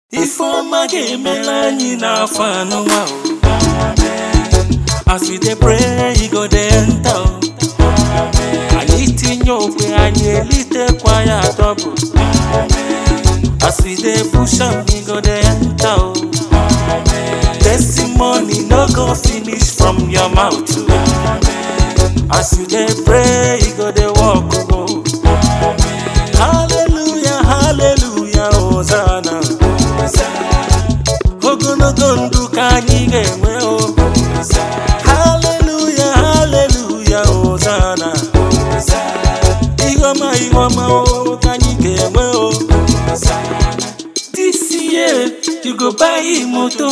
Ifeọma ga-emere anyị n'afọ anụnwa o. As we dey pray, e go dey enter o. Anyị tinye okwe anyị elitekwa ya double. As we dey push am, e go dey enter o. Testimony no go finish from your mouth o. As you dey pray, e go dey work o. Hallelujah, hallelujah, Hosanna. Ogologo ndụ ka anyị ga-enwe o. Hallelujah, hallelujah, Hosanna. Ihe ọma, ihe ọma o ka anyị ga-enwe o. This year, you go buy moto.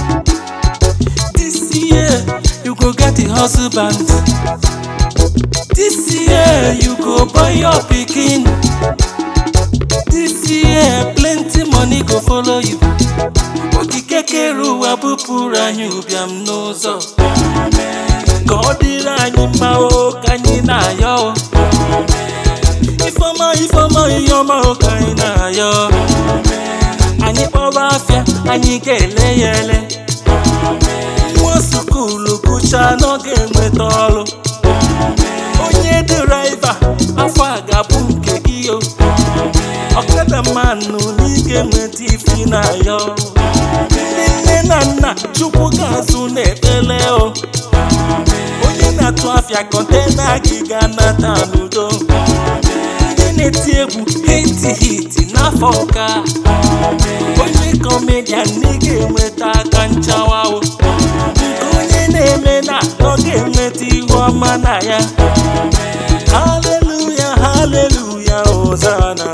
This year, you go get a husband. This year, you go buy your pikin. This year, plenty money go follow you. Okike kere ụwa bupụrụ anyị ụbịam n'ụzọ. Ka ọ dịrị anyị mma o ka anyị na-ayọ o. Ifeọma ifeọma ihe ọma o ka anyị na-ayọ. Anyị kpọba afịa, anyị ga-ele ya ele. Nwa sukulu gụchaa n'oge enweta ọrụ. Onye dịraiva, afọ a ga-abụ nke gị o. Ọkada mmanụ n'ike nweta ifi na-ayọ. Ndị nne na nna Chukwu ga-azụ n'ekpere o. Onye na-atụ afịa kọntena gị ga-anata n'udo. Ndị na-eti egwu hiti hiti n'afọ ụka. Onye kọmedian ị ga-enweta aka nchawa o. Nke onye na-eme na ọ ga-enweta ihu ọma na ya. Hallelujah, hallelujah, Hosanna.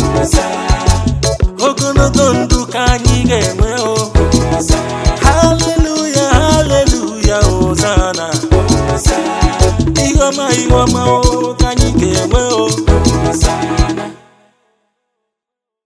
Ogologo ndụ ka anyị ga-enwe o. Hallelujah, hallelujah, Hosanna. Ihe ọma, ihe ọma o ka anyị ga-enwe